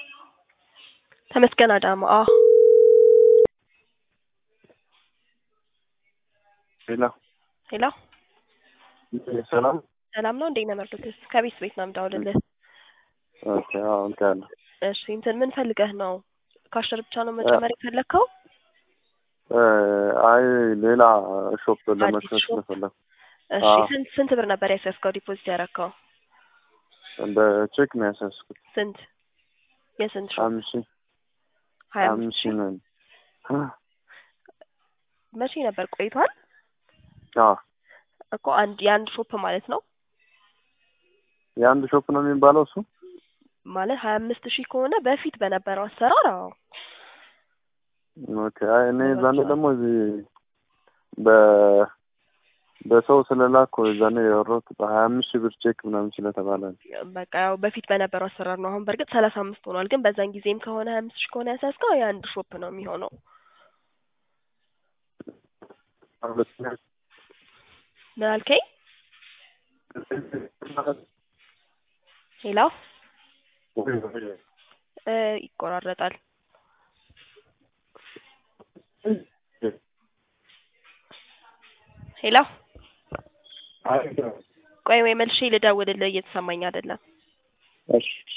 ተመስገን አዳማ አዎ ሄሎ ሄሎ ሰላም ሰላም ነው እንዴት ነህ መርዶክስ ከቤት ቤት ነው የምደውልልህ ኦኬ አዎ እንትን እሺ እንትን ምን ፈልገህ ነው ካሸር ብቻ ነው መጨመር የፈለግከው አይ ሌላ ሾፕ ለመክፈት ሾፕ? ስለፈለኩ እሺ አዎ። ስንት ስንት ብር ነበር ያስያዝከው ዲፖዚት ያደረግከው በቼክ ነው ያሳስኩት ስንት የስንት ሾፕ አምስት ሺህ ሀያ አምስት አምስት ሺህ ሺህ ነው መቼ ነበር ቆይቷል አዎ እኮ አንድ የአንድ ሾፕ ማለት ነው የአንድ ሾፕ ነው የሚባለው እሱ ማለት ሀያ አምስት ሺህ ከሆነ በፊት በነበረው አሰራር አዎ ኦኬ አይ እኔ ዛኔ ደግሞ እዚህ በ በሰው ስለላኩ ዛኔ ያወራሁት በሀያ አምስት ሺህ ብር ቼክ ምናምን ስለተባለ ነው። በቃ ያው በፊት በነበረው አሰራር ነው። አሁን በእርግጥ ሰላሳ አምስት ሆኗል። ግን በዛን ጊዜም ከሆነ ሀያ አምስት ሺህ ከሆነ ያሳዝከው የአንድ ሾፕ ነው የሚሆነው። ሁለተኛ ምን አልከኝ? ሄሎ እ ይቆራረጣል። ሄሎ ቆይ ወይ መልሼ ልደውልልህ፣ እየተሰማኝ አይደለም። እሺ